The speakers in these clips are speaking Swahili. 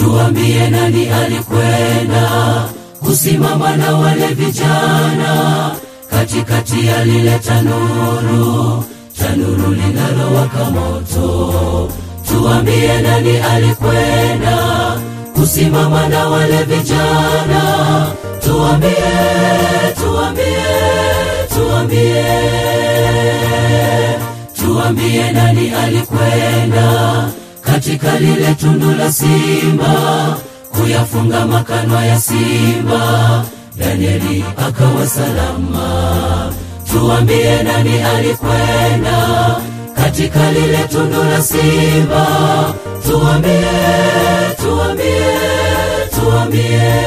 tuambie nani alikwenda kusimama na wale vijana katikati ya lile tanuru tanuru linalowaka moto tuambie nani alikwenda kusimama na wale vijana tuambie tuambie tuambie tuambie nani alikwenda katika lile tundu la simba kuyafunga makanwa ya simba danieli akawa salama tuambie nani alikwenda katika lile tundu la simba tuambie tuambie tuambie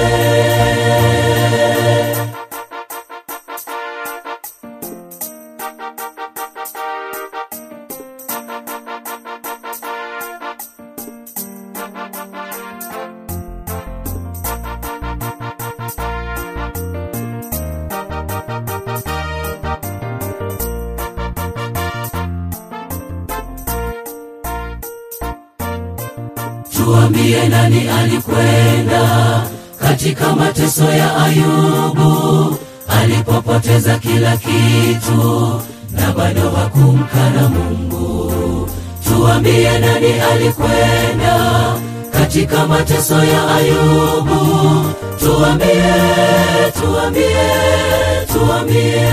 tuambie nani alikwenda katika mateso ya ayubu alipopoteza kila kitu na bado hakumkana mungu tuambie nani alikwenda katika mateso ya ayubu tuambie tuambie tuambie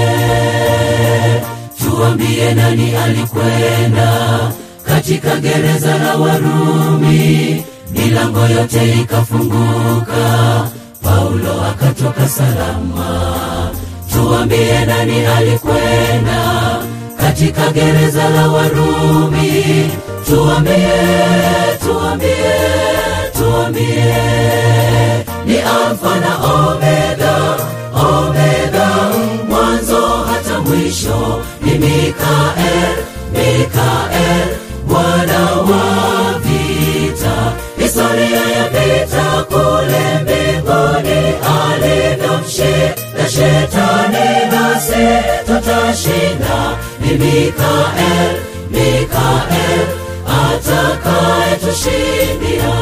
tuambie nani alikwenda katika gereza la Warumi, milango yote ikafunguka, Paulo akatoka salama. Tuambie nani alikwenda katika gereza la Warumi? Tuambie, tuambie, tuambie, ni Alfa na Omega, Omega, mwanzo hata mwisho, ni Mikael, Mikael Bwana wa vita, historia ya vita kule mbinguni alivyomshinda shetani, nasi tutashinda. Ni Mikael, Mikael atakayetushindia.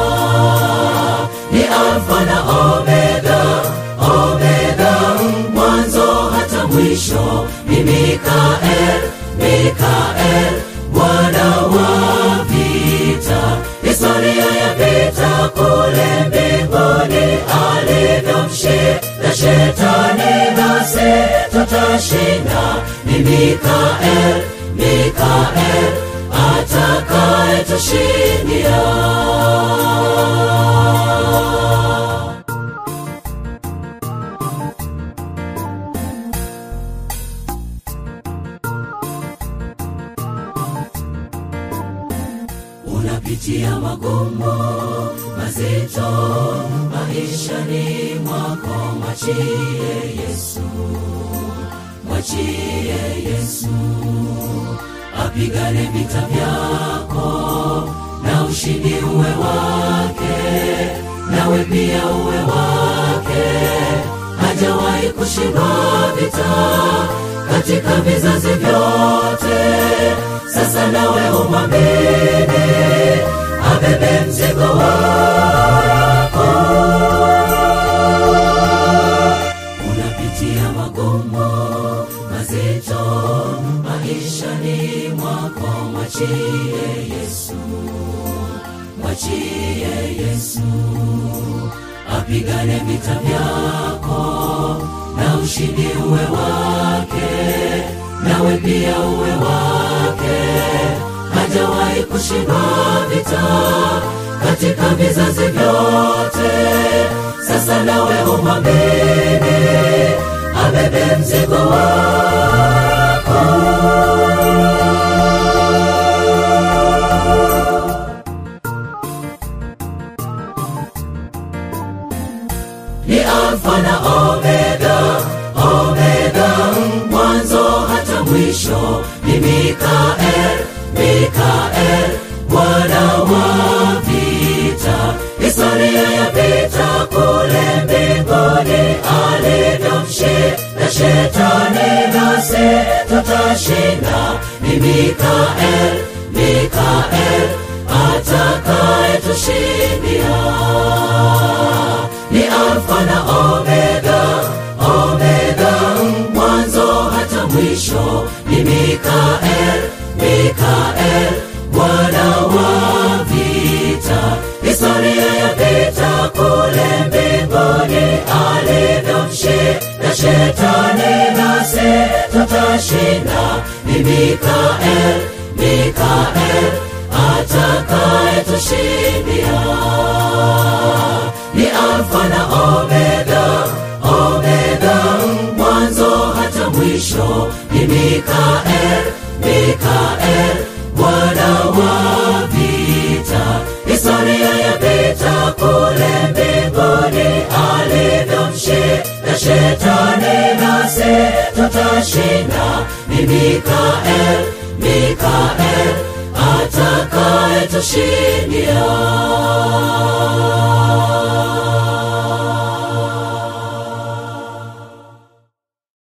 Ni Alfa na Omega, Omega, mwanzo hata mwisho. Ni Mikael, Mikael Bwana wa vita, historia ya vita kule mbinguni alivyomshinda shetani, nasi tutashinda. Ni Mikael, Mikael atakayetushindia. unapitia magumu mazito maishani mwako, mwachie Yesu, mwachie Yesu apigane vita vyako, na ushindi uwe wake, nawe pia uwe wake. Hajawahi kushindwa vita katika vizazi vyote. Sasa nawe umwamini, abebe mzigo wako. Unapitia magumu mazito maishani mwako, mwachie Yesu, mwachie Yesu apigane vita vyako, na ushindi uwe wake, nawe pia uwe wake. Hajawahi kushindwa vita katika vizazi vyote. Sasa nawe umwamini, abebe mzigo wako. ni Alfa na Omega, Omega, mwanzo hata mwisho. Ni Mikael, Mikael, Bwana wa vita, historia ya vita kule mbinguni alivyomshinda shetani, nasi tutashinda. Ni Mikael, Mikael atakayetushindia. na shetani nasi tutashinda ni mikael mikael atakayetushindia ni alfa na omega omega mwanzo hata mwisho ni mikael mikael bwana wa vita historia ya vita kule mbinguni alivyomshinda shetani nasi tutashinda ni mikael mikael atakayetushindia